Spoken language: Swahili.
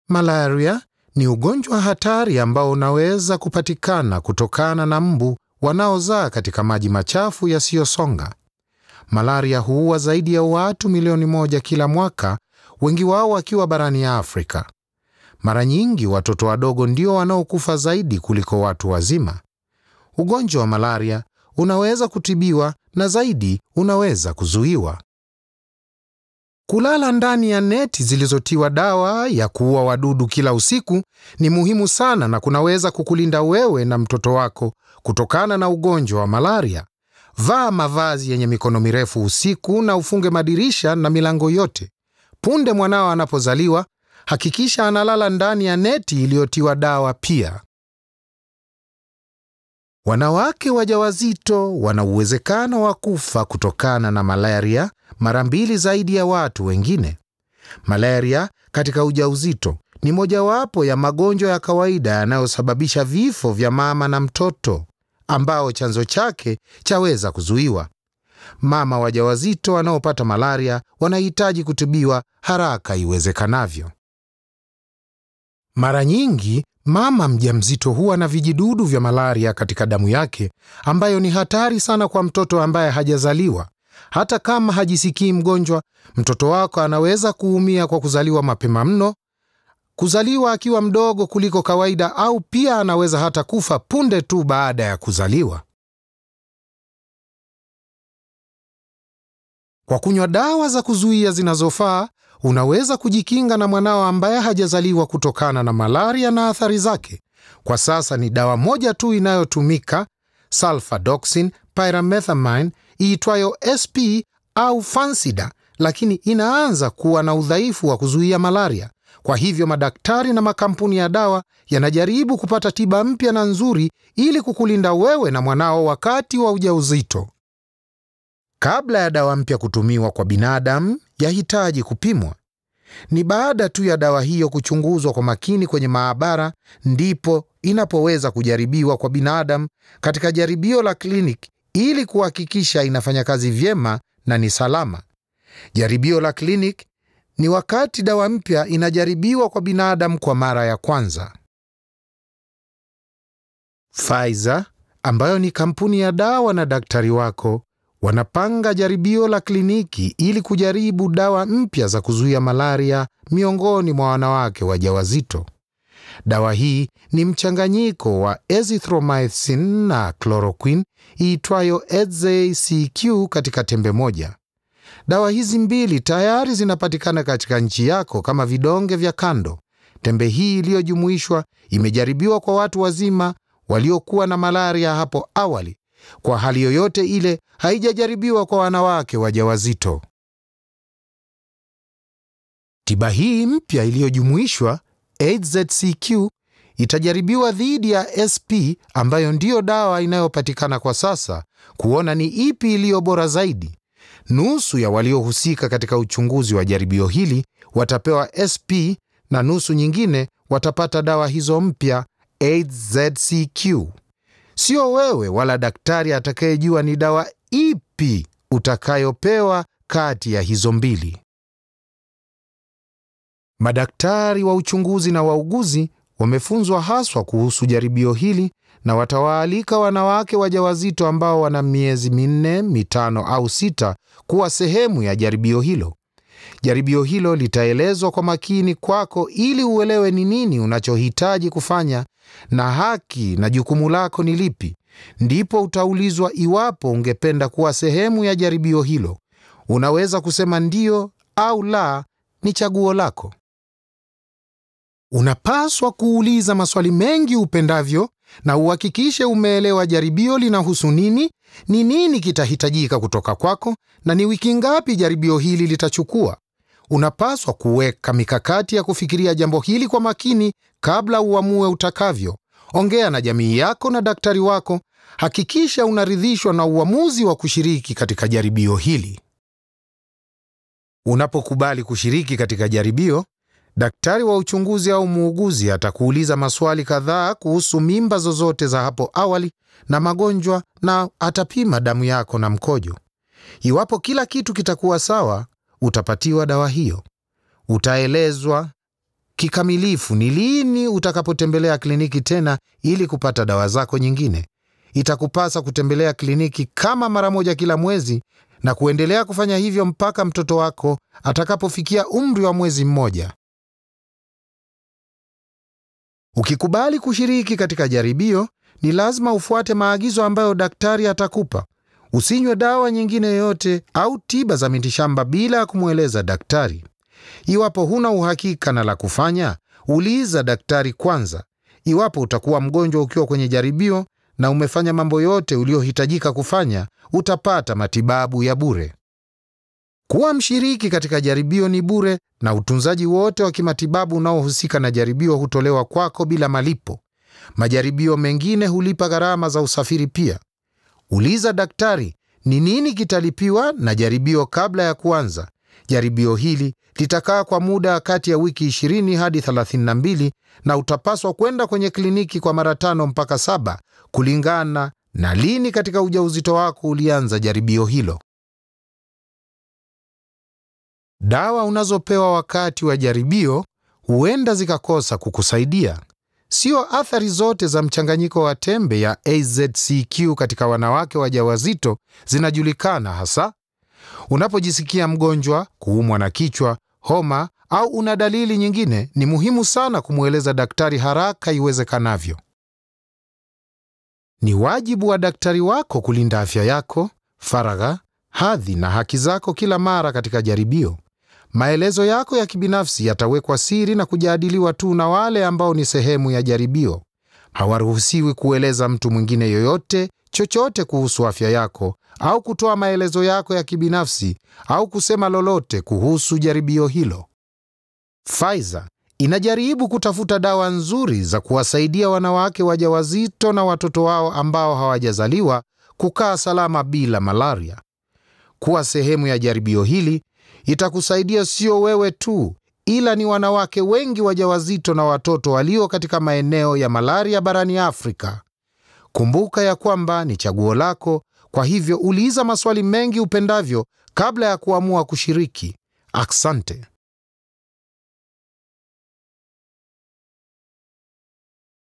Malaria ni ugonjwa hatari ambao unaweza kupatikana kutokana na mbu wanaozaa katika maji machafu yasiyosonga. Malaria huua zaidi ya watu milioni moja kila mwaka, wengi wao wakiwa barani ya Afrika. Mara nyingi watoto wadogo ndio wanaokufa zaidi kuliko watu wazima. Ugonjwa wa malaria unaweza kutibiwa na zaidi unaweza kuzuiwa. Kulala ndani ya neti zilizotiwa dawa ya kuua wadudu kila usiku ni muhimu sana na kunaweza kukulinda wewe na mtoto wako kutokana na ugonjwa wa malaria. Vaa mavazi yenye mikono mirefu usiku na ufunge madirisha na milango yote. Punde mwanao anapozaliwa, hakikisha analala ndani ya neti iliyotiwa dawa pia. Wanawake wajawazito wana uwezekano wa kufa kutokana na malaria mara mbili zaidi ya watu wengine. Malaria katika ujauzito ni mojawapo ya magonjwa ya kawaida yanayosababisha vifo vya mama na mtoto ambao chanzo chake chaweza kuzuiwa. Mama wajawazito wanaopata malaria wanahitaji kutibiwa haraka iwezekanavyo. Mara nyingi mama mjamzito huwa na vijidudu vya malaria katika damu yake, ambayo ni hatari sana kwa mtoto ambaye hajazaliwa. Hata kama hajisikii mgonjwa, mtoto wako anaweza kuumia kwa kuzaliwa mapema mno, kuzaliwa akiwa mdogo kuliko kawaida, au pia anaweza hata kufa punde tu baada ya kuzaliwa. Kwa kunywa dawa za kuzuia zinazofaa, unaweza kujikinga na mwanao ambaye hajazaliwa kutokana na malaria na athari zake. Kwa sasa ni dawa moja tu inayotumika, sulfadoxin pyrimethamine iitwayo SP au Fansida, lakini inaanza kuwa na udhaifu wa kuzuia malaria. Kwa hivyo madaktari na makampuni ya dawa yanajaribu kupata tiba mpya na nzuri ili kukulinda wewe na mwanao wakati wa ujauzito. Kabla ya dawa mpya kutumiwa kwa binadamu, yahitaji kupimwa. Ni baada tu ya dawa hiyo kuchunguzwa kwa makini kwenye maabara ndipo inapoweza kujaribiwa kwa binadamu katika jaribio la kliniki ili kuhakikisha inafanya kazi vyema na ni salama. Jaribio la kliniki ni wakati dawa mpya inajaribiwa kwa binadamu kwa mara ya kwanza. Pfizer ambayo ni kampuni ya dawa na daktari wako wanapanga jaribio la kliniki ili kujaribu dawa mpya za kuzuia malaria miongoni mwa wanawake wajawazito. Dawa hii ni mchanganyiko wa azithromycin na chloroquine iitwayo EZCQ katika tembe moja. Dawa hizi mbili tayari zinapatikana katika nchi yako kama vidonge vya kando. Tembe hii iliyojumuishwa imejaribiwa kwa watu wazima waliokuwa na malaria hapo awali. Kwa hali yoyote ile, haijajaribiwa kwa wanawake wajawazito. Tiba hii mpya iliyojumuishwa AZCQ itajaribiwa dhidi ya SP ambayo ndiyo dawa inayopatikana kwa sasa, kuona ni ipi iliyo bora zaidi. Nusu ya waliohusika katika uchunguzi wa jaribio hili watapewa SP na nusu nyingine watapata dawa hizo mpya AZCQ. Sio wewe wala daktari atakayejua ni dawa ipi utakayopewa kati ya hizo mbili. Madaktari wa uchunguzi na wauguzi wamefunzwa haswa kuhusu jaribio hili na watawaalika wanawake wajawazito ambao wana miezi minne, mitano au sita kuwa sehemu ya jaribio hilo. Jaribio hilo litaelezwa kwa makini kwako ili uelewe ni nini unachohitaji kufanya na haki na jukumu lako ni lipi. Ndipo utaulizwa iwapo ungependa kuwa sehemu ya jaribio hilo. Unaweza kusema ndio au la, ni chaguo lako. Unapaswa kuuliza maswali mengi upendavyo na uhakikishe umeelewa jaribio linahusu nini, ni nini kitahitajika kutoka kwako na ni wiki ngapi jaribio hili litachukua. Unapaswa kuweka mikakati ya kufikiria jambo hili kwa makini kabla uamue utakavyo. Ongea na jamii yako na daktari wako. Hakikisha unaridhishwa na uamuzi wa kushiriki katika jaribio hili. Unapokubali kushiriki katika jaribio, daktari wa uchunguzi au muuguzi atakuuliza maswali kadhaa kuhusu mimba zozote za hapo awali na magonjwa, na atapima damu yako na mkojo. Iwapo kila kitu kitakuwa sawa, utapatiwa dawa hiyo. Utaelezwa kikamilifu ni lini utakapotembelea kliniki tena ili kupata dawa zako nyingine. Itakupasa kutembelea kliniki kama mara moja kila mwezi na kuendelea kufanya hivyo mpaka mtoto wako atakapofikia umri wa mwezi mmoja. Ukikubali kushiriki katika jaribio, ni lazima ufuate maagizo ambayo daktari atakupa. Usinywe dawa nyingine yoyote au tiba za mitishamba bila ya kumweleza daktari. Iwapo huna uhakika na la kufanya, uliza daktari kwanza. Iwapo utakuwa mgonjwa ukiwa kwenye jaribio na umefanya mambo yote uliyohitajika kufanya, utapata matibabu ya bure. Kuwa mshiriki katika jaribio ni bure na utunzaji wote wa kimatibabu unaohusika na jaribio hutolewa kwako bila malipo. Majaribio mengine hulipa gharama za usafiri pia. Uliza daktari ni nini kitalipiwa na jaribio kabla ya kuanza. Jaribio hili litakaa kwa muda kati ya wiki 20 hadi 32 na utapaswa kwenda kwenye kliniki kwa mara tano mpaka saba kulingana na lini katika ujauzito wako ulianza jaribio hilo. Dawa unazopewa wakati wa jaribio huenda zikakosa kukusaidia. Sio athari zote za mchanganyiko wa tembe ya AZCQ katika wanawake wajawazito zinajulikana hasa. Unapojisikia mgonjwa, kuumwa na kichwa, homa au una dalili nyingine, ni muhimu sana kumweleza daktari haraka iwezekanavyo. Ni wajibu wa daktari wako kulinda afya yako, faragha, hadhi na haki zako kila mara katika jaribio. Maelezo yako ya kibinafsi yatawekwa siri na kujadiliwa tu na wale ambao ni sehemu ya jaribio. Hawaruhusiwi kueleza mtu mwingine yoyote chochote kuhusu afya yako au kutoa maelezo yako ya kibinafsi au kusema lolote kuhusu jaribio hilo. Pfizer inajaribu kutafuta dawa nzuri za kuwasaidia wanawake wajawazito na watoto wao ambao hawajazaliwa kukaa salama bila malaria. Kuwa sehemu ya jaribio hili itakusaidia sio wewe tu, ila ni wanawake wengi wajawazito na watoto walio katika maeneo ya malaria barani Afrika. Kumbuka ya kwamba ni chaguo lako, kwa hivyo uliza maswali mengi upendavyo kabla ya kuamua kushiriki. Asante.